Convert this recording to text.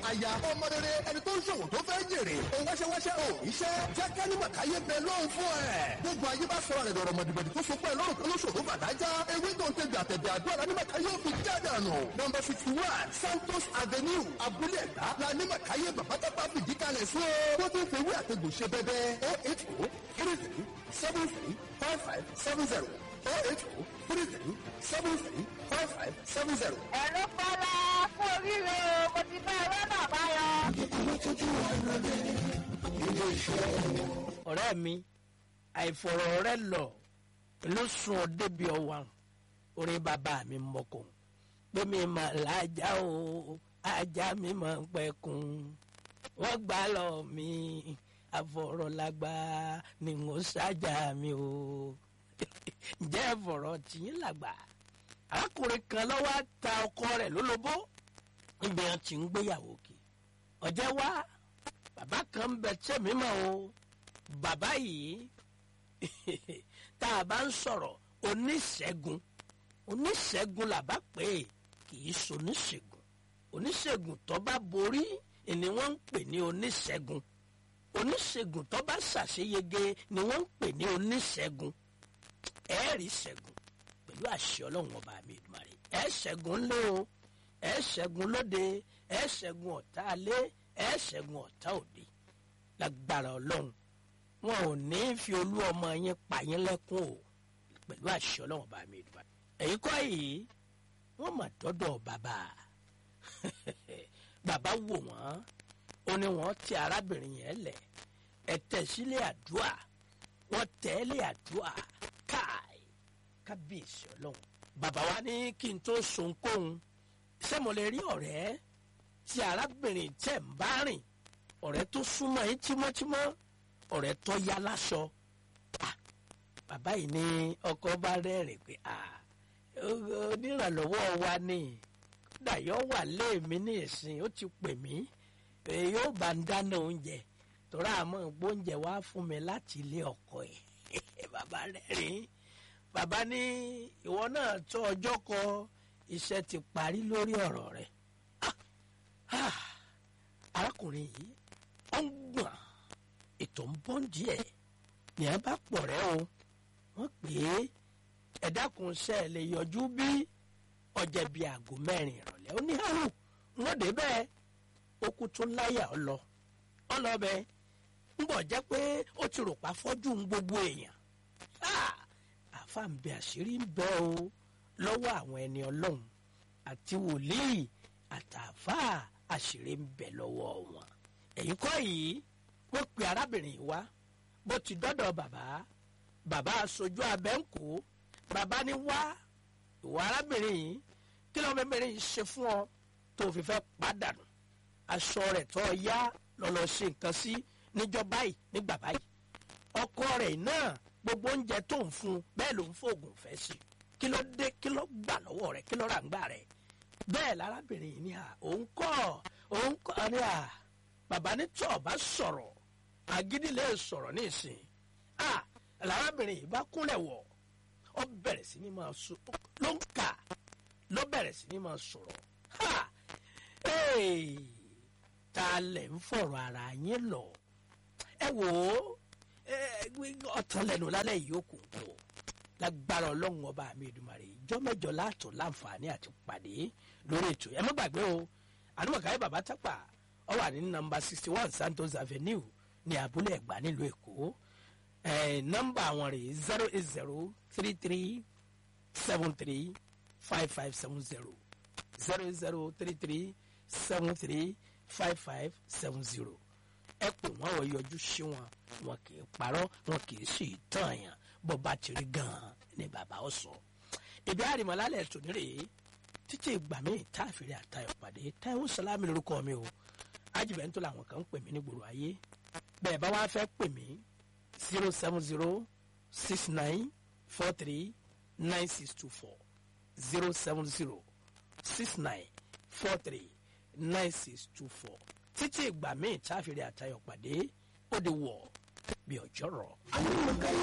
aya ọmọ rere ẹni tó ń ṣòwò tó fẹ́ jèrè òun wáṣẹ́wáṣẹ́ ò iṣẹ́ jẹ́ kẹ́ni màkáyé bẹ lóhùn fún ẹ̀. gbogbo ayé bá sọ̀rọ̀ rẹ̀ dọ̀rọ̀ mọ̀dìbọ̀dì tó so pẹ́ lọ́rùn kan lóṣòro bàdájá ewé tó ń tẹ̀gbẹ̀ àtẹ̀gbẹ̀ àdúrà ní màkáyé ò fi jáde àná. nọmba sixty one santos avenue abúlé ẹ̀dá la ní màkáyé bàbátàpá fìdí kalẹ̀ sí o. tó ti ń fewé àtẹ̀gbò ṣe bẹ́bẹ́ o eight o three three seven three five five seven zero o eight o three three seven three five five seven zero. ẹ̀rọ fọlá fún oríire o mo ti bá ẹ̀rọ náà báyọ̀. ọ̀rẹ́ mi àìfọ̀rọ̀ rẹ lọ ló sùn ọ́ débi ọ̀wà orí bàbá mi mọ̀kùn pé mi mà lájà o ajá mi mà ń pẹ̀kun wọ́n gbà lọ mi àfọ̀rọ̀lágbá ni mo ṣájà mi o ǹjẹ́ ẹ̀fọ̀rọ̀ tìyín làgbà arákùnrin kan lọ́wọ́ á ta ọkọ rẹ̀ lólobó níbi wọn ti ń gbéyàwó kì ọ̀jẹ̀ wá bàbá kan ń bẹ tẹ̀mí mọ́ o bàbá yìí tá a bá ń sọ̀rọ̀ oníṣègùn oníṣègùn làbá pé kì í ṣoníṣègùn oníṣègùn tó bá borí ni wọ́n ń pè ní oníṣègùn oníṣègùn tó bá ṣàṣeyege ni wọ́n ń pè ní oníṣègùn ẹ̀ẹ́rì ṣẹ́gun pẹ̀lú àṣẹ ọlọ́run ọba mi ìdùmarè ẹ̀ ṣẹ́gun ńlé o ẹ̀ ṣẹ́gun lóde ẹ̀ ṣẹ́gun ọ̀tá alé ẹ̀ ṣẹ́gun ọ̀tá òde lágbára ọlọ́run wọn ò ní fi olú ọmọ yín pa yín lẹ́kún o pẹ̀lú àṣẹ ọlọ́run ọba mi ìdùmarè èyí kọ́ yìí wọ́n mà dọ́dọ̀ bàbá bàbá wò wọ́n ó ní wọ́n ti arábìnrin yẹn lẹ̀ ẹ̀ tẹ̀ sílé àdúrà wọ́n tẹ̀lé àdúrà káì kábíyèsí ọlọ́run bàbá wa ní kí n tó sonkóhun ṣé mo lè rí ọ̀rẹ́ tí arábìnrin tẹ̀ ń bá rìn ọ̀rẹ́ tó súnmọ́ yín tímọ́tímọ́ ọ̀rẹ́ tó yá láṣọ Ah, bàbá yìí ní ọkọ bá rẹ́rìn pé ah, o- onírànlọ́wọ́ wa ni kódà yóò wà léèmí ní ìsìn ó ti pè mí pé yóò bá ń dáná oúnjẹ tọ́ra àmọ́ gbóúnjẹ wá fún mi láti ilé ọkọ ẹ̀ bàbá rẹ́rìn bàbá ní ìwọ náà tó ọjọ́ kọ iṣẹ́ ti parí lórí ọ̀rọ̀ rẹ̀ Ah, ah, arákùnrin yìí ó ń gbọ̀n ètò ń bọ́ díẹ̀ ní ẹ bá pọ̀ rẹ́ o wọ́n pè é ẹ dákun ṣe ẹ lè yọjú bí ọjà bíi aago mẹ́rin ìrọ̀lẹ́ ó ní àrùn wọ́n dé bẹ́ẹ̀ ó kú tó láyà ọ lọ ọ lọ bẹ́ẹ̀ ń bọ̀ jẹ́ pé ó ti rò pa fọ́jú ń gbogbo èèyàn Ah! àfa ń bẹ àṣírí ń bẹ o lọ́wọ́ àwọn ẹni ọlọ́run àti wòlíì àtàfà àṣírí ń bẹ lọ́wọ́ wọn èyí kọ́ yìí wọ́n pe arábìnrin yìí wá bó ti dọ́dọ̀ bàbá bàbá aṣojú abẹ́ǹkó bàbá ní wá ìwà arábìnrin yìí kí ló mẹ́mẹ́rin yìí ṣe fún ọ tó fi fẹ́ pàdánù aṣọ rẹ̀ tó yá lọ́lọ́ ṣe nǹkan sí níjọ́ báyìí nígbà báyìí ọkọ rẹ̀ náà gbogbo oúnjẹ tó ń fún un bẹ́ẹ̀ ló ń fòògùn fẹ́ sí kí ló dé kí ló gbà lọ́wọ́ rẹ̀ kí ló rà ń gbà rẹ̀ bẹ́ẹ̀ lárábìnrin yìí ní à òun kọ́ òun kọ́ ní à bàbá ní tí ọba sọ̀rọ̀ àgídí lè sọ̀rọ̀ ní ìsìn à lárábìnrin yìí bá kúnlẹ̀ wọ̀ ọ bẹ̀rẹ̀ sí ní máa sọ ló ń kà ló bẹ̀rẹ̀ sí ní máa sọ̀rọ̀ ha ee ta lẹ̀ ń fọ̀rọ̀ ara yín lọ ẹ wò ó ẹ, ọ̀tàn lẹ́nu lálẹ́ yìí ó kù kù lágbára ọlọ́run ọba mi Èdùmàrè ìjọ mẹ́jọ látọ̀ láǹfààní àti pàdé lórí ètò ẹ má gbàgbé o àdúmọ̀káyé bàbá tápà ọ wà ní nọ́mbà sixty one Santos Avenue ní abúlé ẹ̀gbá nílùú èkó ẹ nọ́mbà àwọn rè zero eight zero three three seven three five five seven zero zero zero three three seven three five five seven zero ẹ pè wọ́n wọ́n yọjú sí wọn wọn kì í parọ́ wọn kì í sì tàn yàn bó bá ti rí gan-an ni bàbá ó sọ. ìbí àrìmọ́lálẹ̀ tòní rèé títí ìgbà míì tá a fèrè àtayọ̀ pàdé táwọn sálámì lórúkọ mi o ajibẹ̀ntò làwọn kan ń pè mí ní gbòòrò ayé bẹ́ẹ̀ bá wá fẹ́ pè mí zero seven zero six nine four three nine six two four zero seven zero six nine four three nine six two four títí ìgbà míì tá a fèrè àtayọ̀ pàdé ó di wọ̀ bí ọjọ́ rọ̀.